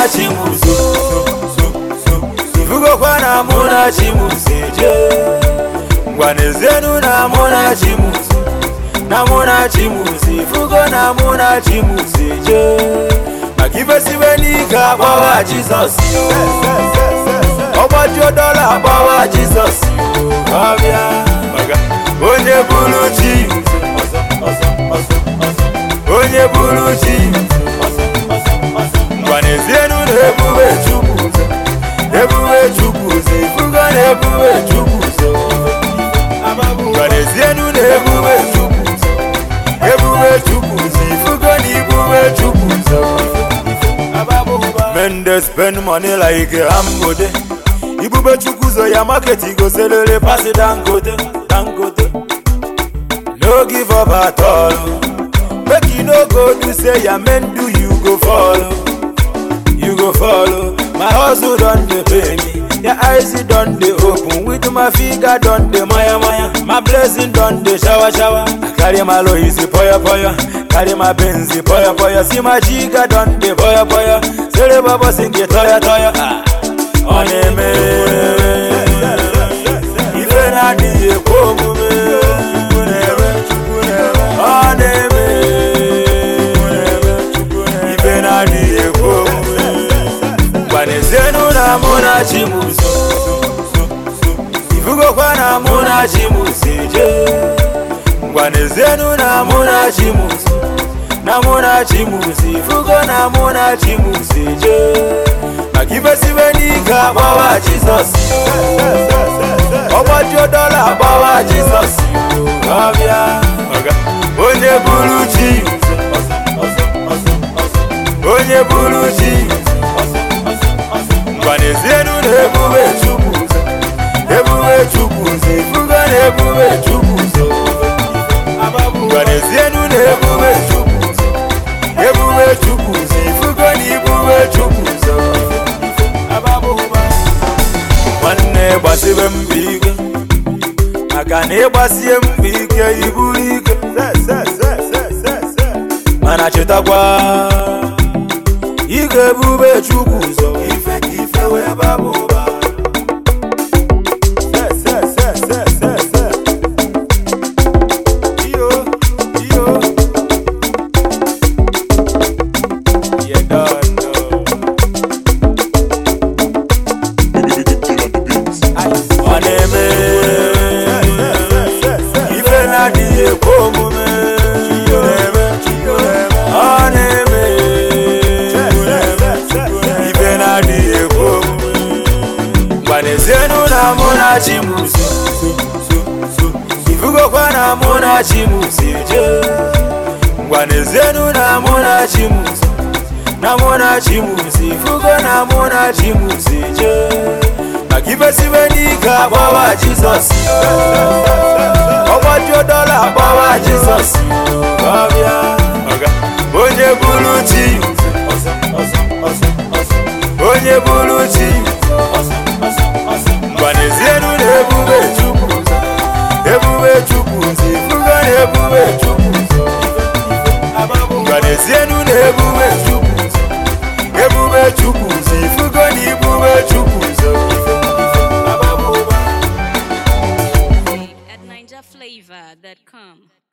na chimuzo ifugokwa na mụ na chimuzo eje ngwanezenu na mụ na chimuzo na mụ na chimuzo ifugo na mụ na chimuzo eje maka ifesibe n'ike akpọwa jizọs ọgbajuo dọla akpọwa jizọs ọbịa onye bụrụ chi onye bụrụ chi ngwanezienu na ebube chukwu ụzọ ebube chukwu ụzọ ifugo na ebube chukwu ụzọ ngwanezienu na ebube chukwu ụzọ ebube chukwu ụzọ ifugo na ibube chukwu ụzọ men dey spend money like ambode ibube chukwu ụzọ ya market go selele pasi dangote dangote no give up at all make you no go do say ya men do you go follow you go follow my hustle don dey pay me your eyes don dey open with my figure don dey maya maya my blessing don dey shower shower i carry my loisi poyo poyo carry my benz poyo poyo see my jiga don dey poyo poyo sere baba singe toyo toyo ah ọ na-eme ife na-adịghị ekwe omume ọ na-eme ife na-adịghị ekwe omume gwanezienu na mụ na chimuzo ifugokwa na mụ na chimuzo eje ngwanezienu na mụ na chimuzo na mụ na chimuzo ifugo na mụ na chimuzo eje maka ifesibe n'ike akpọwa jizọs ọgbajuo dọla akpọwa jizọs ọbịa onye bụrụ chi onye bụrụ chi ngwanezienu na ebube chukwu ụzọ ebube chukwu ụzọ ifugo na ebube chukwu ụzọ ngwanezienu na ebube chukwu ụzọ ebube chukwu ụzọ ifugo na ibube chukwu ụzọ nwanne gbasibe mbọ ike maka na ịgbasie mbọ ike iburu ike mana chetakwa ị ga-ebube chukwu ụzọ ife ka ife wee baba ụba Iyo, iyo. You don't know. ọ na-eme ife na-adịghị ekwe omume ọ na-eme ife na-adịghị ekwe omume gbanezienu na mụ na chimuzo ifugokwa na mụ na chimuzo eje ngwanezienu na mụ na chimuzo na mụ na chimuzo ifugo na mụ na chimuzo eje maka ifesibe n'ike akpọwa jizọs ọgbajuo dọla akpọwa jizọs ọbịa onye bụrụ chi onye bụrụ chi gbanezienu na ebube chukwu ebube chukwu ụzọ ifugo na ebube chukwu ụzọ gbanezienu na ebube chukwu ụzọ ebube chukwu ụzọ ifugo na ibube chukwu ụzọ at NinjaFlavor.com.